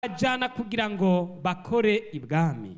bajyana kugira ngo bakore ibwami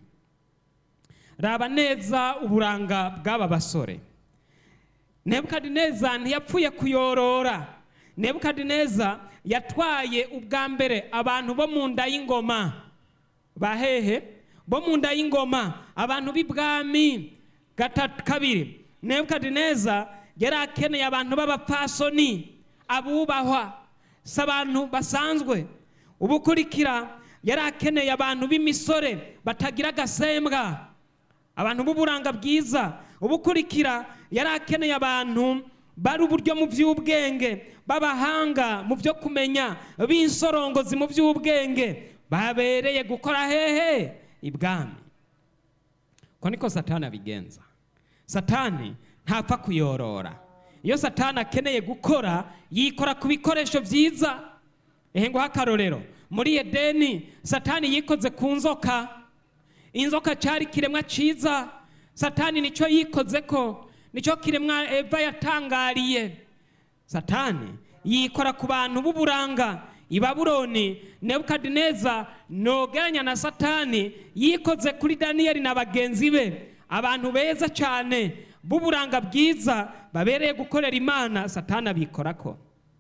raba neza uburanga bw'aba basore nebukadineza ntiyapfuye kuyorora nebukadineza yatwaye ubwa mbere abantu bo mu nda y'ingoma bahehe bo mu nda y'ingoma abantu b'ibwami gatatu kabiri nebukadineza yari akeneye abantu b'abapfasoni abubahwa si abantu basanzwe ubukurikira yari akeneye abantu b'imisore batagira agasembwa abantu b'uburanga bwiza ubukurikira yari akeneye abantu bari uburyo mu by'ubwenge b'abahanga mu byo kumenya b'insorongozi mu by'ubwenge babereye gukora hehe ibwami ko niko satani abigenza satani ntapfa kuyorora iyo satani akeneye gukora yikora ku bikoresho byiza ehe nguha akarorero muri edeni satani yikoze ku nzoka inzoka cyari ikiremwa cyiza satani nicyo yikoze ko nicyo kiremwa eva yatangariye satani yikora ku bantu b'uburanga i babuloni nebukadineza nogeranya na satani yikoze kuri daniyeli na bagenzi be abantu beza cyane b'uburanga bwiza babereye gukorera imana satani abikora ko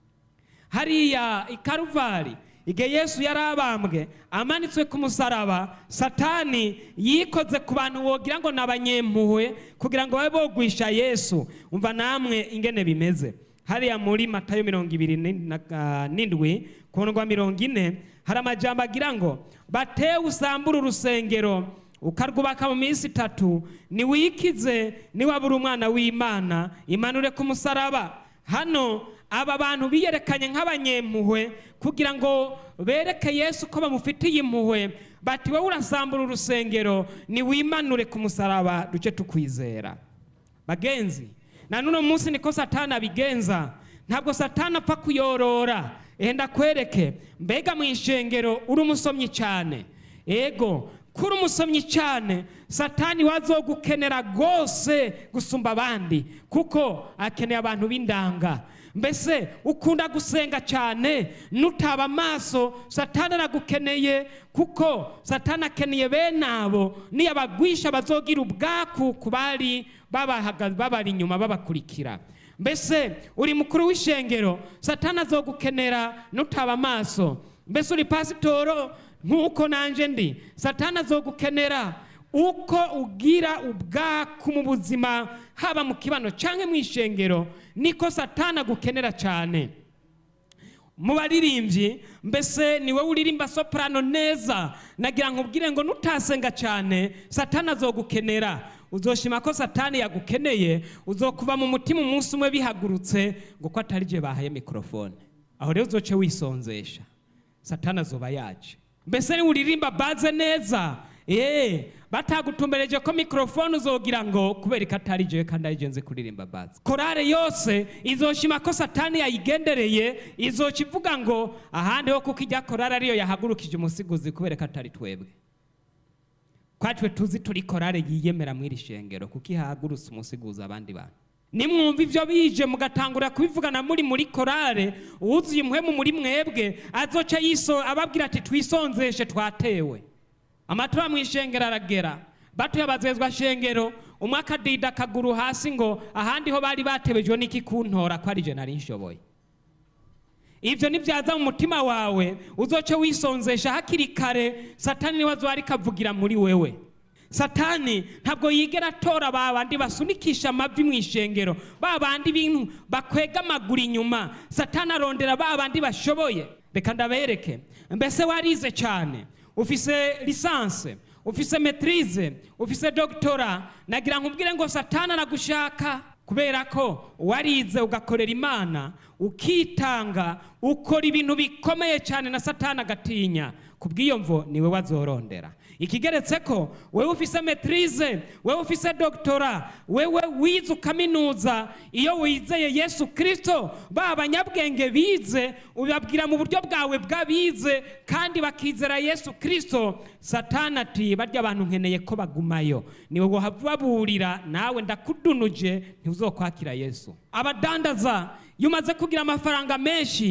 hariya i karuvari igihe yesu yari abambwe amanitswe ku musaraba satani yikoze ku bantu wogira ngo ni abanyempuhwe kugira ngo babe bogwisha yesu umva namwe ingene bimeze hariya muri matayo mirongo ibiri n'indwi ku ndwa mirongo ine hari amajambo agira ngo batewe usambure urusengero ukarwubaka mu minsi itatu niwikize niwabura umwana w'imana imanure ku musaraba hano aba bantu biyerekanye nk'abanyempuhwe kugira ngo bereke yesu ko bamufitiye impuhwe bati wowe urasambura urusengero niwimanure ku musaraba duce tukwizera bagenzi na n'uno munsi niko satani abigenza ntabwo satani apfa kuyorora enda kwereke mbega mu ishengero uri umusomyi cyane ego kuri umusomyi cyane satani wazogukenera rwose gusumba abandi kuko akeneye abantu b'indanga mbese ukunda gusenga cyane nutaba amaso satani aragukeneye kuko satani akeneye bene abo niyabagwisha bazogira ubwaku ku bari babari inyuma babakurikira mbese uri mukuru w'ishengero satani azogukenera nutaba amaso mbese uri pasitoro nk'uko nanjye ndi satani azogukenera uko ugira ubwaku mu buzima haba mu kibano cyangwa mu ishengero niko satani agukenera cyane mu baririmbyi mbese ni wowe uririmba soprano neza nagira ngo ubwire ngo nutasenga cyane satani azogukenera uzoshima ko satani yagukeneye uzokuva mu mutima umunsi umwe bihagurutse ngo ko atari byo bahaye mikorofone aho rero uzoce wisonzesha satani azoba yaje mbese niba uririmba baze neza eee batagutumbereje ko mikorofone uzogira ngo kubera ko atari jewe kandi ari nzi kuririmba bazi korale yose izoshima ko satani yayigendereye izoca ivuga ngo ahandi ho kuko ijya korale ariyo yahagurukije umusiguzi kubera ko atari twebwe twatwe tuzi turi korale yiyemera muri iri shengero kuko ihagurutse umusiguzi abandi bantu nimwumva ibyo bije mugatangura kubivugana muri muri korale uwuzuye umuhemu muri mwebwe azoca yiso ababwira ati twisonzeshe twatewe amatora mu ishengero aragera batuye abazezwa shengero umwe akadida akaguru hasi ngo ahandi ho bari batebejwe n'iki kuntora ko ari je nari nshoboye ibyo nibyaza mu mutima wawe uzoce wisonzesha hakiri kare satani niwe azoba ariko avugira muri wewe satani ntabwo yigera atora ba bandi basunikisha amavi mu ishengero ba bandi bintu bakwega amaguru inyuma satani arondera ba bandi bashoboye reka ndabereke mbese warize cyane ufise lisanse ufise metirize ufise dogitora nagira ngo ubwire ngo satani aragushaka kubera ko warize ugakorera imana ukitanga ukora ibintu bikomeye cyane na satani agatinya ku bw'iyo mvo niwe wazorondera ikigeretse ko wewe ufise metirize wewe ufise dogitora wewe wize ukaminuza iyo wizeye yesu kirisito ba banyabwenge bize ubabwira mu buryo bwawe bw'abize kandi bakizera yesu kirisito satana ati barya abantu nkeneye ko bagumayo niwe wababurira nawe ndakudunuje ntiuzokwakira yesu abadandaza iyo umaze kugira amafaranga menshi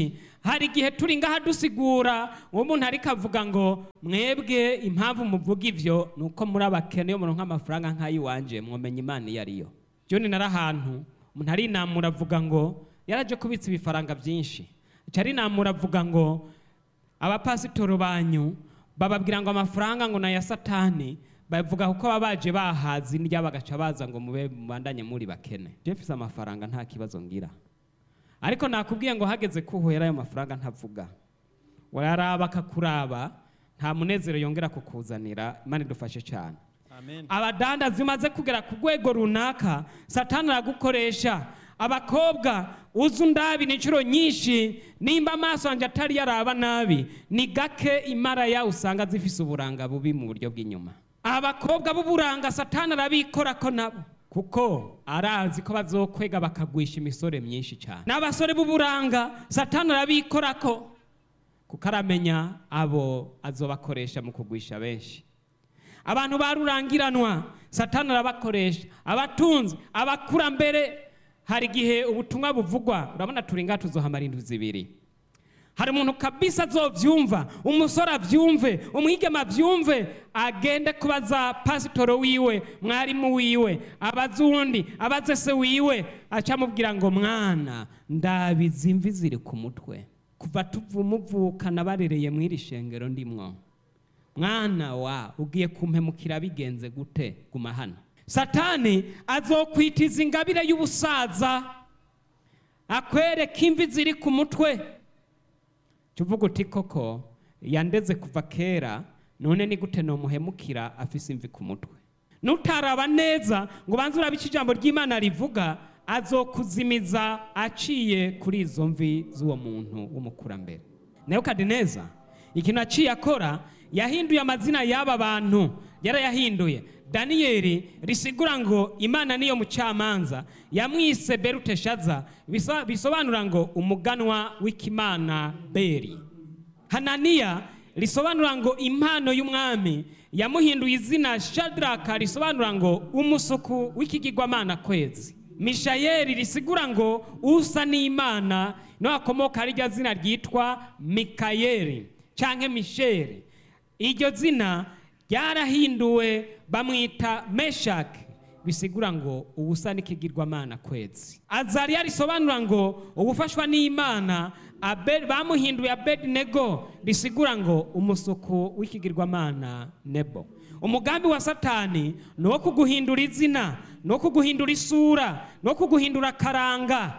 hari igihe turi ngaha dusigura uwo muntu ariko avuga ngo mwebwe impamvu muvuga ivyo ni uko muri abakene yo muronka amafaranga nk'ay'iwanje mwomenya imana iyo ariyo joni nari ahantu umuntu arinamura avuga ngo yaraje kubitsa ibifaranga byinshi aca arinamura avuga ngo abapasitoro banyu bababwira ngo amafaranga ngo naya satani bavuga kuko baba baje bahazi ndya bagaca baza ngo mube mubandanye muri bakene je mfise amafaranga nta kibazo ngira ariko nakubwiye ngo hageze ko uhera ayo mafaranga ntavuga wararaba akakuraba nta munezero yongera kukuzanira imana idufashe cyane amen abadandazi umaze kugera ku rwego runaka satani aragukoresha abakobwa uzi undabira inshuro nyinshi nimba amaso yanjye atari yaraba nabi ni gake imara yawe usanga zifise uburanga bubi mu buryo bw'inyuma abakobwa b'uburanga satani arabikora ko nabo kuko arazi ko bazokwega bakagwisha imisore myinshi cyane n'abasore b'uburanga satani arabikora ko kuko aramenya abo azobakoresha mu kugwisha benshi abantu barurangiranwa satani arabakoresha abatunzi abakurambere hari igihe ubutumwa buvugwa urabona turi ngaha tuzohamara indwi zibiri hari umuntu kabisa azovyumva umusore avyumve umwigema avyumve agende kubaza pasitoro wiwe mwarimu wiwe abaze uwundi abaze se wiwe aca amubwira ngo mwana ndabizi imvi ziri ku mutwe kuva tuvumuvukana barereye mw'iri shengero ndimwo mwana wa ugiye kumpemukira bigenze gute guma hano satani azokwitiza ingabire y'ubusaza akwereka imvi ziri ku mutwe tuvuga uti koko yandeze kuva kera none ni gute nomuhemukira afise imvi ku mutwe nutaraba neza ngo ubanze urabe icyo ijambo ry'imana rivuga azokuzimiza aciye kuri izo mvi z'uwo muntu w'umukurambere nebukadineza ikintu aciye akora yahinduye amazina y'aba bantu yarayahinduye daniyeli risigura ngo imana niyo mucamanza yamwise beruteshaza bisa- bisobanura ngo umuganwa w'ikimana beri hananiya risobanura ngo impano y'umwami yamuhinduye izina shadraka risobanura ngo umusuku w'ikigirwamana kwezi mishayeli risigura ngo usa n'imana niho hakomoka rirya zina ryitwa mikayeli canke misheli iryo zina ryarahinduwe bamwita meshaki bisigura ngo ubusa n'ikigirwamana kwezi azariya risobanura ngo ubufashwa n'imana Abe- bamuhinduye abedinego risigura ngo umusuku w'ikigirwamana nebo umugambi wa satani ni uwo kuguhindura izina ni uwo kuguhindura isura ni uwo kuguhindura akaranga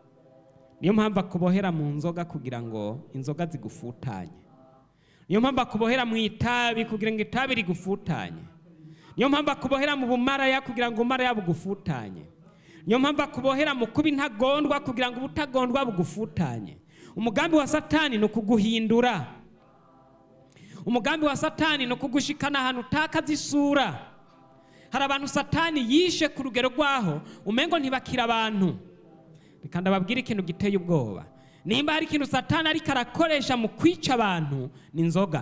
niyo mpamvu akubohera mu nzoga kugira ngo inzoga zigufutanye niyo mpamvu akubohera mu itabi kugira ngo itabi rigufutanye niyo mpamvu akubohera mu bumaraya kugira ngo ubumaraya bugufutanye niyo mpamvu akubohera mu kuba intagondwa kugira ngo ubutagondwa bugufutanye umugambi wa satani ni ukuguhindura umugambi wa satani ni ukugushikana ahantu utakaza isura hari abantu satani yishe ku rugero rwaho umengo ntibakira abantu reka ndababwire ikintu giteye ubwoba nimba hari ikintu satani ariko arakoresha mu kwica abantu ni inzoga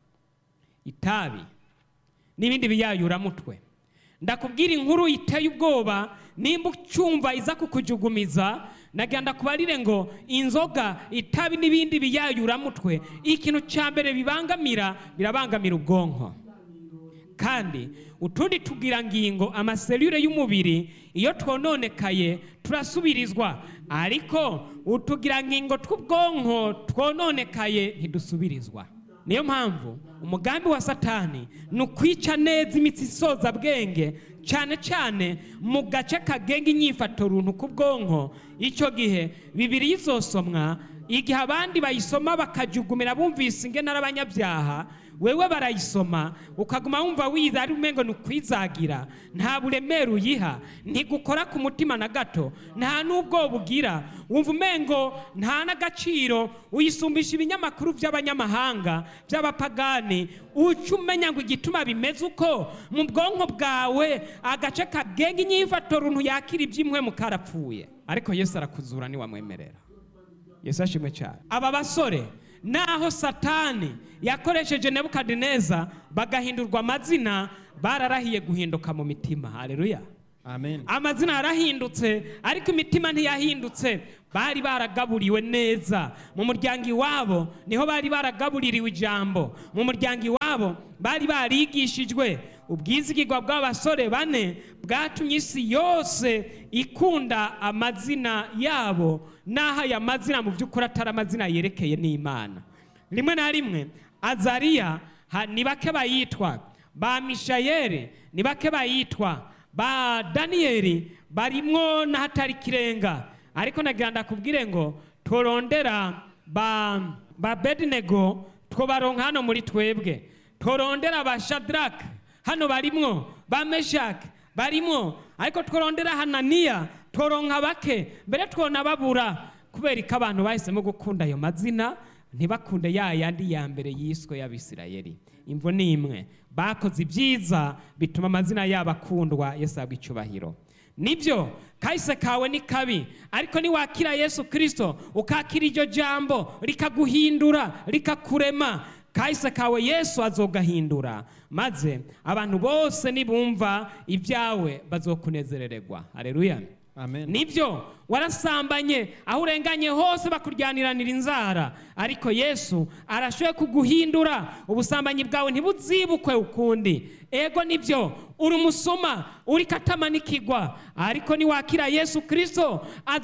itabi n'ibindi biyayuramutwe ndakubwira inkuru iteye ubwoba nimba ucyumva iza kukujugumiza nagira ndakubarire ngo inzoga itabi n'ibindi biyayuramutwe ikintu cya mbere bibangamira birabangamira ubwonko kandi utundi tugirangingo amaselule y'umubiri iyo twononekaye turasubirizwa ariko utugirangingo tw'ubwonko twononekaye ntidusubirizwa niyo mpamvu umugambi wa satani ni ukwica neza imitsi isoza bwenge cyane cyane mu gace kagenga inyifato runtu k'ubwonko icyo gihe bibiri izosomwa igihe abandi bayisoma bakajugumira bumvise ingene ari abanyabyaha wewe barayisoma ukaguma wumva wiza ari umengo ni ukwizagira nta buremere uyiha ntigukora ku mutima na gato nta n'ubwoba ugira wumva umengo nta n'agaciro uyisumbisha ibinyamakuru by'abanyamahanga by'abapagani uca umenya ngo igituma bimeze uko mu bwonko bwawe agace kagenga inyifato runtu yakira iby'imwe karapfuye ariko yesu arakuzura niwamwemerera yesu ashimwe cyane aba basore naho satani yakoresheje nebukadineza bagahindurwa amazina bararahiye guhinduka mu mitima haleluya amen amazina yarahindutse ariko imitima ntiyahindutse bari baragaburiwe neza mu muryango iwabo niho bari baragabuririwe ijambo mu muryango iwabo bari barigishijwe ubwizigirwa bw'abasore bane bwatumye isi yose ikunda amazina yabo n'aho aya mazina mu by'ukuri atari amazina yerekeye n'imana rimwe na rimwe azariya ha- ni bake bayitwa ba mishayeli ni bake bayitwa ba daniyeli barimwo n'ahatari kirenga ariko nagira ndakubwire ngo turondera ba ba bedinego twobaronka hano muri twebwe turondera ba shadraka hano barimwo ba meshaki barimwo ariko tworondera hananiya tworonka bake mbere twonababura kubera ko abantu bahisemo gukunda ayo mazina ntibakunde ya yandi ya mbere yiswe y'abisirayeli imvo ni imwe bakoze ibyiza bituma amazina yabo akundwa yesu ahabwa icyubahiro nibyo kahise kawe ni kabi ariko niwakira yesu kirisito ukakira iryo jambo rikaguhindura rikakurema kahise kawe yesu azogahindura maze abantu bose nibumva ibyawe bazokunezerererwa hareruya amen nibyo warasambanye aho urenganye hose bakuryaniranira inzara ariko yesu arashoboye kuguhindura ubusambanyi bwawe ntibuzibukwe ukundi ego nibyo uri umusoma uri katamanikigwa ariko niwakira yesu kirisito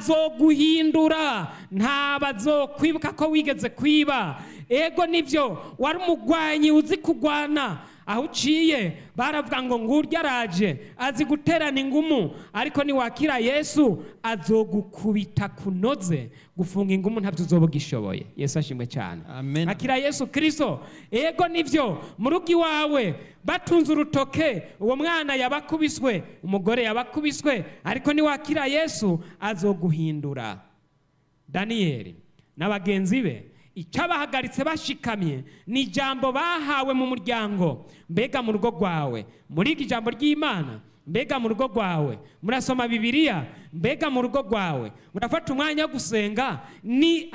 azoguhindura ntabwo azokwibuka ko wigeze kwiba ego nibyo wari umugwanyi uzi kugwana aho uciye baravuga ngo ngurya araje azi guterana ingumu ariko niwakira yesu azogukubita kunoze gufunga ingumu ntabyo uzoba ugishoboye yesu ashimwe cyane Amen. akira yesu kirisito ego nibyo mu rugo iwawe batunze urutoke uwo mwana yabakubiswe umugore yabakubiswe ariko niwakira yesu azoguhindura daniyeli na bagenzi be icyabahagaritse bashikamye ni ijambo bahawe mu muryango mbega mu rugo rwawe muriga ijambo ry'imana mbega mu rugo rwawe murasoma bibiliya mbega mu rugo rwawe murafata umwanya wo gusenga ni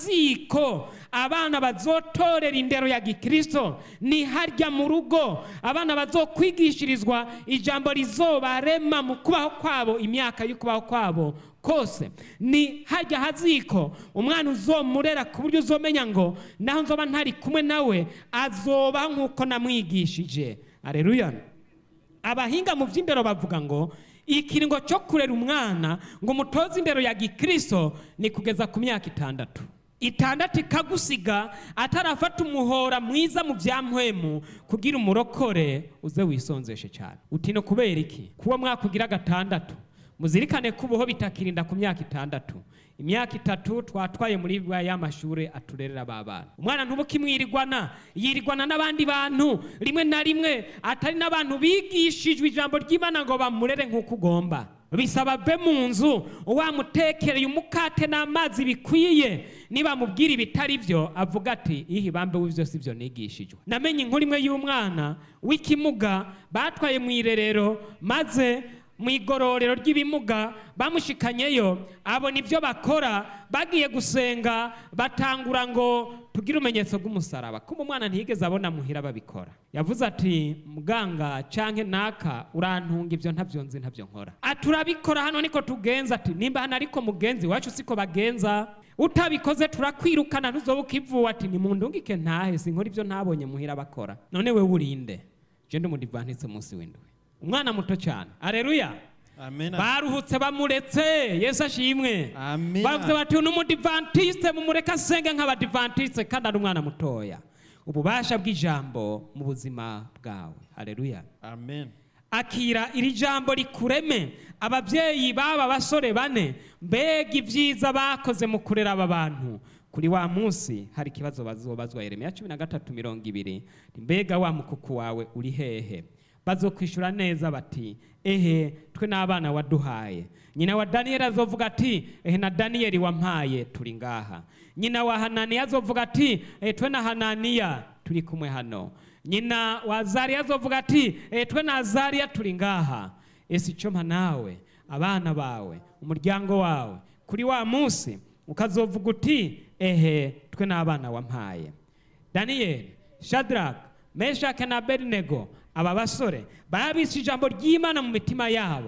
haziko abana bazotorera indero ya gikristo ni harya mu rugo abana bazokwigishirizwa ijambo rizobarema mu kubaho kwabo imyaka y'ukubaho kwabo kose ni hajya haziko umwana uzomurera ku buryo uzomenya ngo naho nzoba ntari kumwe nawe azoba nk'uko namwigishije areruya abahinga mu by'indero bavuga ngo ikiringo cyo kurera umwana ngo umutoze indero ya gikristo ni kugeza ku myaka itandatu itandatu ikagusiga atarafata umuhora mwiza mu bya mpwemu kugira umurokore uze wisonzeshe cyane uti no kubera iki kuba mwakugira gatandatu muzirikane ko ubuho bitakirinda ku myaka itandatu imyaka itatu twatwaye muri ya mashuri aturerera ba bana umwana ntubukimwirirwana yirirwana n'abandi bantu rimwe na rimwe atari n'abantu bigishijwe ijambo ry'imana ngo bamurere nk'uko ugomba bisaba be mu nzu wamutekereye umukate n'amazi bikwiye niba mubwira ibitari byo avuga ati ihe bambe w'ibyo si byo nigishijwe namenye inkuru imwe y'umwana w'ikimuga batwaye mu irerero maze mu igororero ry'ibimuga bamushikanyeyo abona ibyo bakora bagiye gusenga batangura ngo tugire umenyetso bw'umusaraba kuba umwana ntiyigeze abona muhira babikora yavuze ati muganga canke naka urantunga ibyo ntabyo nzi ntabyo nkora ati urabikora hano niko tugenza ati nimba hano ariko mugenzi wacu siko bagenza utabikoze turakwirukana ntuzoba ukivuwe ati nimundungike ntahe sinkora ibyo ntabonye muhira bakora none we urinde je ndi umudivantitse munsi w'indwi umwana muto cyane areruya amen baruhutse bamuretse yesu ashimwe Amen. bavuze bati uyu ni umudivantiste mumureke asenge nk'abadivantiste kandi ari umwana mutoya ububasha bw'ijambo mu buzima bwawe hareruya amen akira iri jambo rikureme ababyeyi b'aba basore bane mbega ibyiza bakoze mu kurera aba bantu kuri wa munsi hari ikibazo bazobazwa yeremiya cumi na gatatu mirongo ibiri mbega wa mukuku wawe uri hehe bazokwishyura neza bati ehe twe n'abana waduhaye nyina wa daniyeli azovuga ati ehe na daniyeli wampaye turi ngaha nyina wa hananiya azovuga ati ehe twe na hananiya turi kumwe hano nyina wa zariya azovuga ati ehe twe na zariya turi ngaha ese icyo mpa nawe abana bawe umuryango wawe kuri wa munsi ukazovuga uti ehe twe n'abana wampaye daniyeli shadaraka meshake na abedinego aba basore babise ijambo ry'imana mu mitima yabo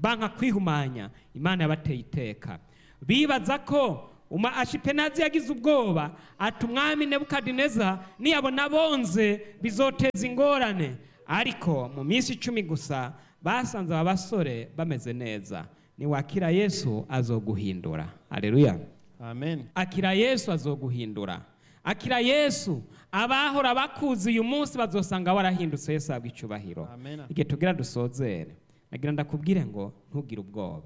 banka kwihumanya imana yabateye iteka bibaza ko uma ashipenazi yagize ubwoba ati umwami nebukadineza niyabona bonze bizoteza ingorane ariko mu minsi icumi gusa basanze aba basore bameze neza niwakira yesu azoguhindura aleluya amen akira yesu azoguhindura akira yesu abahora bakuzi uyu munsi bazosanga warahindutse yesu ahabwa icyubahiro Amen. igihe tugira dusozere nagira ndakubwire ngo ntugire ubwoba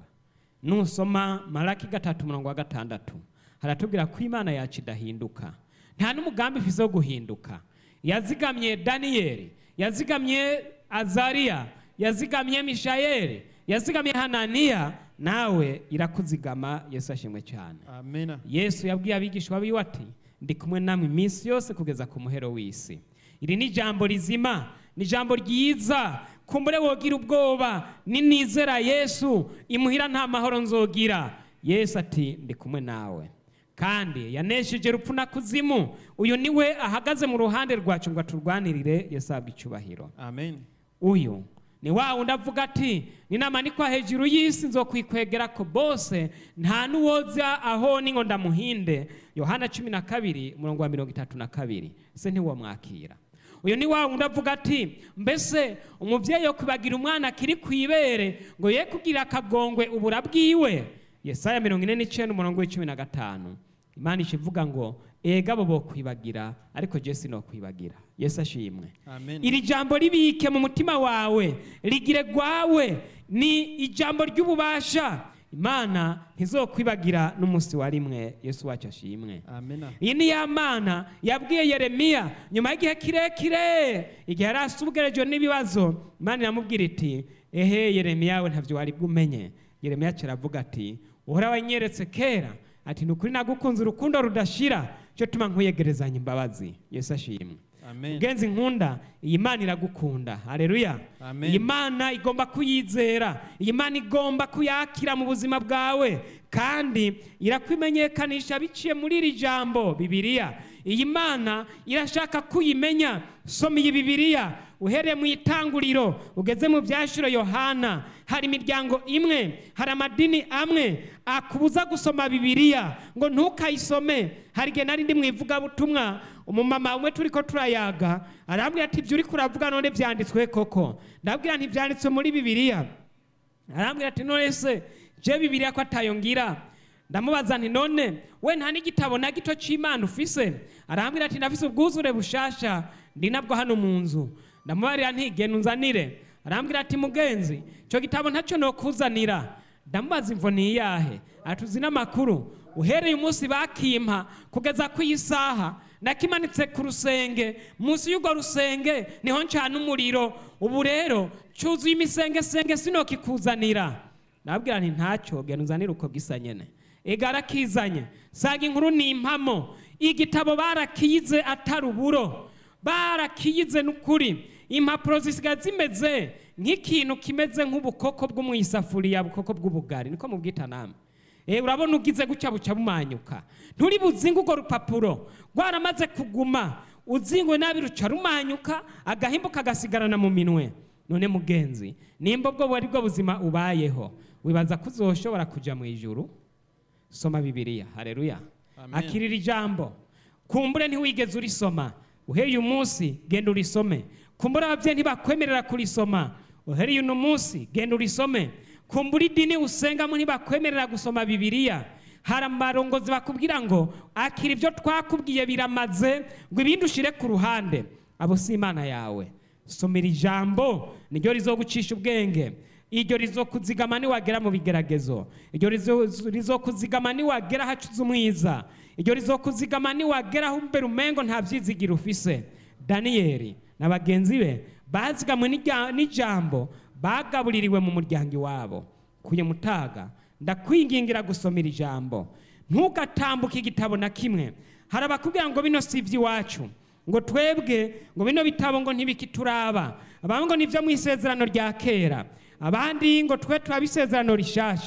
nusoma maraki gatatu umurongo wa gatandatu haratubwira ko imana yacu idahinduka nta n'umugambi ifise wo guhinduka yazigamye daniyeli yazigamye azariya yazigamye mishayeli yazigamye hananiya nawe irakuzigama yesu ashimwe cyane amen yesu yabwiye abigishwa biwe ati ndi kumwe namwe iminsi yose kugeza ku muhero w'isi iri ni ijambo rizima ni ijambo ryiza kumbure wogira ubwoba ninizera yesu imuhira nta mahoro nzogira yesu ati ndi kumwe nawe kandi yanesheje rupfu na kuzimu uyu niwe ahagaze mu ruhande rwacu ngo aturwanirire yesu ahabwe icyubahiro amen uyu ni wa wundi avuga ati ninamanikwa hejuru y'isi nzokwikwegera ko bose nta n'uwoza aho ni ngo ndamuhinde yohana cumi na kabiri umurongo wa mirongo itatu na kabiri ese ntiwamwakira uyu ni wa wundi avuga ati mbese umubyeyi yo kwibagira umwana akiri ku ibere ngo ye kugira akagongwe ubura bwiwe yesaya mirongo ine n'icyenda umurongo w'icumi na gatanu imana ikivuga ngo ega bo bokwibagira ariko jesi no kwibagira yesu ashimwe amen iri jambo ribike mu mutima wawe rigire gwawe ni ijambo ry'ububasha imana ntizokwibagira n'umunsi wa rimwe yesu wacu ashimwe amen iyi ni ya mana yabwiye yeremiya nyuma y'igihe kirekire igihe yari asubugerejwe n'ibibazo imana iramubwira iti ehe yeremiya we ntabyo wari bwumenye yeremiya kiravuga ati uhora wanyeretse kera ati ni ukuri nagukunze urukundo rudashira cyo tuma nkwiyegerezanya imbabazi yesu ashimwe amen mugenzi nkunda iyi mana iragukunda hareruya Amen. iyi mana igomba kuyizera iyi mana igomba kuyakira mu buzima bwawe kandi irakwimenyekanisha biciye muri iri jambo bibiliya iyi mana irashaka kuyimenya soma iyi bibiliya uhereye mu itanguriro ugeze mu byashiro yohana hari imiryango imwe hari amadini amwe akubuza gusoma bibiliya ngo ntukayisome hari igihe nari ndi mu ivugabutumwa umumama umwe turi ko turayaga arambwira ati ibyo uri kuravuga none byanditswe koko ndabwira ntibyanditswe muri bibiliya arambwira ati none se je bibiliya ko atayo ngira ndamubaza nti none we nta n'igitabo na gito cy'imana ufise arambwira ati ndafise ubwuzure bushasha ndi nabwo hano mu nzu ndamubarira nti genda unzanire arambwira ati mugenzi icyo gitabo ntacyo nokuzanira ndamubaza imvo ni iyahe atuzi n'amakuru uhereye umunsi bakimpa kugeza ku isaha nakimanitse ku rusenge munsi y'urwo rusenge niho ncana umuriro ubu rero cyuzuye imisengesenge sinokikuzanira nabwira nti ntacyo genda uzanire uko gisa nyene ega arakizanye saga inkuru ni impamo igitabo barakize atari uburo barakiyize n'ukuri impapuro zisigaye zimeze nk'ikintu kimeze nk'ubukoko bwo mu isafuriya bukoko bw'ubugari niko mubwita namwe Eh, urabona ugize gutya buca bumanyuka nturi buzinga urwo rupapuro rwaramaze kuguma uzingwe nabi ruca rumanyuka agahimbo kagasigarana mu minwe none mugenzi nimba ubwo bari bwo buzima ubayeho wibaza ko uzoshobora kujya mu ijuru soma bibiliya hareruya Amen. akirira ijambo kumbure ntiwigeze urisoma uhereye uyu munsi genda urisome kumbure ababyeyi ntibakwemerera kurisoma uhereye uno munsi genda urisome kumbura idini usengamo ntibakwemerera gusoma bibiliya hari amarongozi bakubwira ngo akira ibyo twakubwiye biramaze ngo ibindi ushire ku ruhande abo si imana yawe somera ijambo niryo rizogucisha ubwenge iryo rizokuzigama niwagera mu bigeragezo iryo rizo- rizokuzigama niwagera hacuze umwiza iryo rizokuzigama niwagera aho imbere umengo nta byizigira ufise daniyeli na bagenzi be bazigamwe n'ijya- n'ijambo bagabuririwe mu muryango iwabo kuye mutaga ndakwingingira gusomera ijambo ntugatambuke igitabo na kimwe hari abakubwira ngo bino si iby'iwacu ngo twebwe ngo bino bitabo ngo ntibikituraba abandi ngo nibyo mu isezerano rya kera abandi ngo twe turaba isezerano rishasha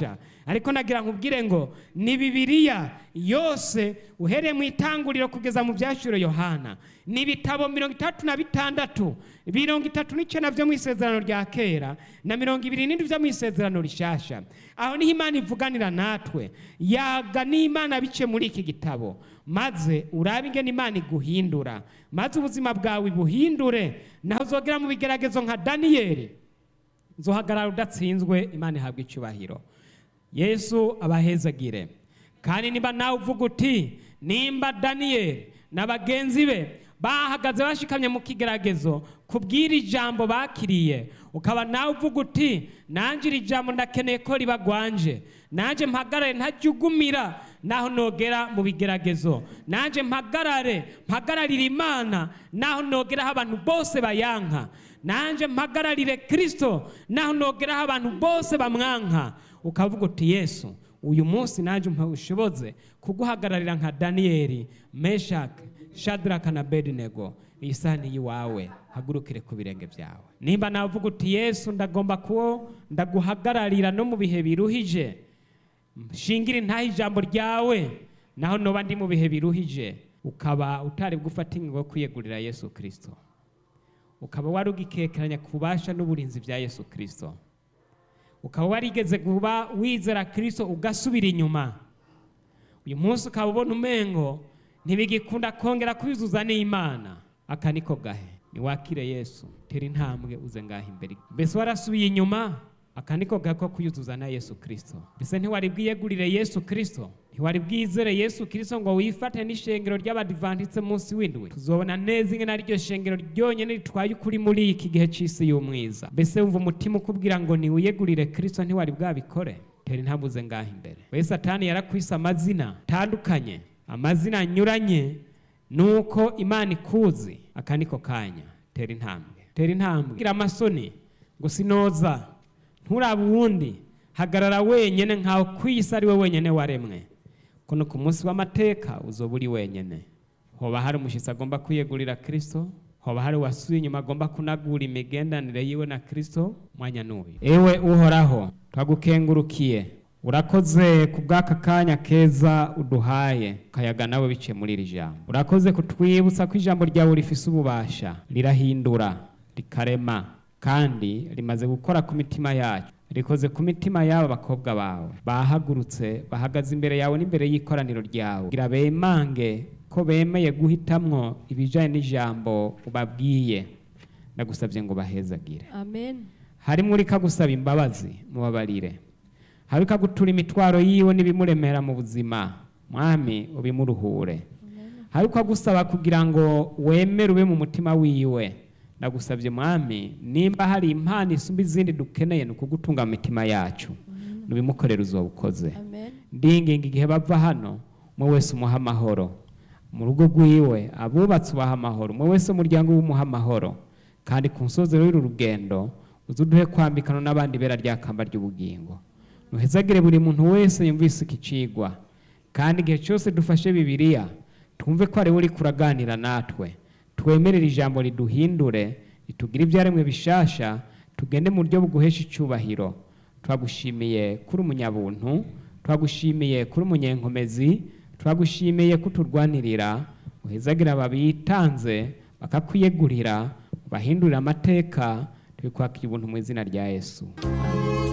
ariko nagira nkubwire ngo ni bibiliya yose uhereye mu itanguriro kugeza mu byashuro yohana ni ibitabo mirongo itandatu na bitandatu mirongo itatu n'icyenda byo mu isezerano rya kera na mirongo ibiri n'indwi byo mu isezerano rishasha aho niho imana ivuganira natwe yaga n'imana bice muri iki gitabo maze urabe ingene imana iguhindura maze ubuzima bwawe buhindure naho uzogera mu bigeragezo nka daniyeli nzohagarara udatsinzwe imana ihabwa icyubahiro yesu abahezagire kandi niba nawe uvuga uti nimba daniyeli na bagenzi be bahagaze bashikamye mu kigeragezo kubwira ijambo bakiriye ukaba nawe uvuga uti nanjye iri jambo ndakeneye ko ribagwanje nanjye mpagarare ntajyugumira naho nogera mu bigeragezo nanjye mpagarare mpagararire imana naho nogeraho abantu bose bayanka nanjye mpagararire kirisito naho nogeraho abantu bose bamwanka ukavuga uti yesu uyu munsi nanjye ushoboze kuguhagararira nka daniyeli meshake shadaraka na bedinego iyi saha ni iwawe hagurukire ku birenge byawe nimba navuga uti yesu ndagomba kuwo ndaguhagararira no mu bihe biruhije shingire intaha ijambo ryawe naho noba ndi mu bihe biruhije ukaba utari gufata ingingo yo kwiyegurira yesu kirisito ukaba wari ugikekeranya ku bubasha n'uburinzi bya yesu kirisito ukaba warigeze kuba wizera kirisito ugasubira inyuma uyu munsi ukaba ubona umengo ntibigikunda kongera kwizuza n'imana aka niko gahe niwakire yesu tera intambwe uze ngaho imbere mbese warasubiye inyuma aka niko gahe ko kuyuzuza na yesu kirisito mbese ntiwari bwiyegurire yesu kirisito ntiwari bwizere yesu kirisito ngo wifate n'ishengero ry'abadivantitse munsi w'indwi tuzobona neza ingene ariryo shengero ryonyine ritwaye ukuri muri iki gihe cy'isi y'umwiza mbese wumva umutima ukubwira ngo niwiyegurire kirisito ntiwari bwabikore tera intambwe uze ngaho imbere we satani yarakwise amazina atandukanye amazina anyuranye nuko imana ikuzi aka niko kanya tera intambwe tera intambwe gira amasoni ngo sinoza nturabe uwundi hagarara wenyine nkaho ku isi ari we wenyine waremwe kuno ku munsi w'amateka uzoba uri wenyine hoba hari umushyitsi agomba kwiyegurira kirisito hoba hari uwasuye inyuma agomba kunagura imigendanire yiwe na kirisito mwanya n'uyu ewe uhoraho twagukengurukiye urakoze ku bw'aka kanya keza uduhaye kayaga nawe biciye muri iri jambo urakoze kutwibutsa ko ijambo ryawe rifise ububasha rirahindura rikarema kandi rimaze gukora ku mitima yacu rikoze ku mitima y'aba bakobwa bawe bahagurutse bahagaze imbere yawe n'imbere y'ikoraniro ryawe kugira bemange ko bemeye guhitamwo ibijyanye n'ijambo ubabwiye ndagusabye ngo bahezagire amen harimo uri kagusaba imbabazi mubabarire hari ukagutura imitwaro yiwe n'ibimuremera mu buzima mwami ubimuruhure hari ukagusaba kugira ngo wemere ube mu mutima wiwe ndagusabye mwami nimba hari impano isumba izindi dukeneye ni ukugutunga mu mitima yacu nubimukorera uzoba ukoze amen ndinginga igihe bava hano umwe wese umuha amahoro mu rugo rwiwe abubatsi ubaha amahoro umwe wese umuryango w'umuha amahoro kandi ku musozi w'uru rugendo uze uduhe kwambikana n'abandi bera rya kamba ry'ubugingo nuhezagire buri muntu wese yumvise iki cigwa kandi igihe cyose dufashe bibiliya twumve ko ari we uri kuraganira natwe twemerere ijambo riduhindure ritugire ibyaremwe bishasha tugende mu buryo buguhesha icyubahiro twagushimiye kuri umunyabuntu twagushimiye kuri umunyenkomezi twagushimiye kuturwanirira uhezagira ababitanze bakakwiyegurira ubahindurire amateka tubikwakira ubuntu mu izina rya yesu